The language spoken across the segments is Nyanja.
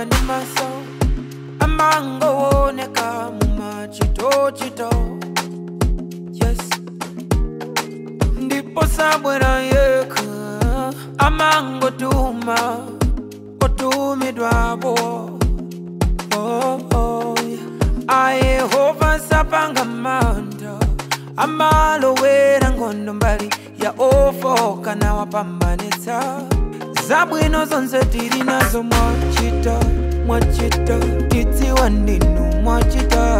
anga ndi maso amangooneka mumachitochito yes ndipo sabwera yekha amangotuma otumidwapo oh, oh, yeah. ayehova sapanga manda amalowera nkhondo mbali ya ofoka nawapambanitsa zabwino zonse tili nazo mwachita mwachita tidziwa ndinu mwachita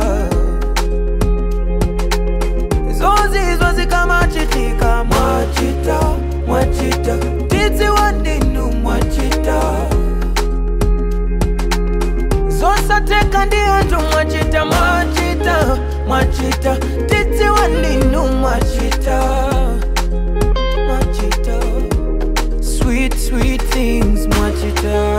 zozizwa zikamachitika mwachita mwachita tidziwa ndinu mwachita zosateka ndi anthu mwachita mwachita mwachita tidziwa ndinu mwachita mwachita sweet sweet things mwachita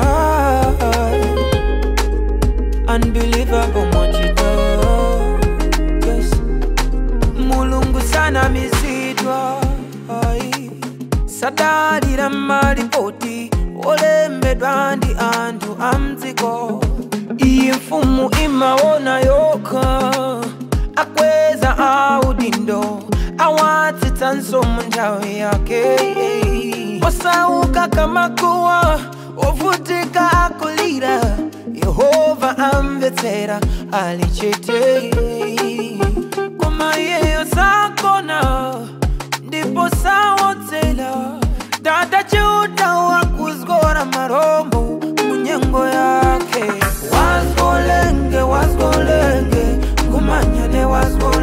unbelievable mwachita yes mulungu sanamizidwa ai sadalira malipoti olembedwa ndi anthu amdziko iyi mfumu imaona yokha akweza audindo awatsitsanso mu nthawi yake osauka kamakuwa ovutika akulira yehova amvetsera ali chete koma iyeyo sakona ndipo sawodzera tata chiuta wakuzgora marombo munyengo yake wazgolenge wazgolenge kumanyane wazgolenge